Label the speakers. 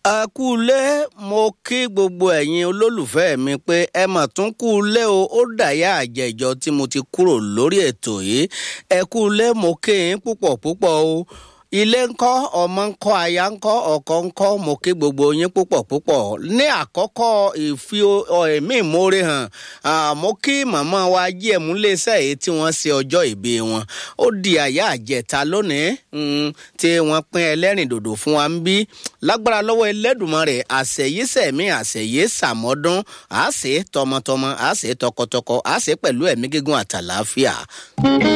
Speaker 1: ẹ kú ilé mo kí gbogbo ẹ̀yin olólùfẹ́ mi pé ẹ mà tún kú ilé o ó dàyà àjẹjọ tí mo ti kúrò lórí ètò yìí ẹ kú ilé mo kí yín púpọ̀ púpọ̀ o ilé ńkọ́ ọmọ ńkọ́ aya ńkọ́ ọkọ ńkọ́ mo kí gbogbo yín púpọ̀ púpọ̀ ní àkọ́kọ́ ìfi ẹ̀mí ìmoore hàn mo kí màmá wa jí ẹ̀mú léṣẹ́ èyí tí wọ́n ṣe ọjọ́ ìbí wọn ó di àyà àjẹta lónìí tí wọ́n pín ẹlẹ́rìn dòdò fún wa ń bí lágbára lọ́wọ́ Ẹlẹ́dùmarè àṣeyísẹ̀mí àṣeyé sàmọ́dún àṣẹ tọmọtọmọ àṣẹ tọkọtọkọ àṣẹ pẹ̀lú ẹ̀mí gígùn àtàlàáfíà.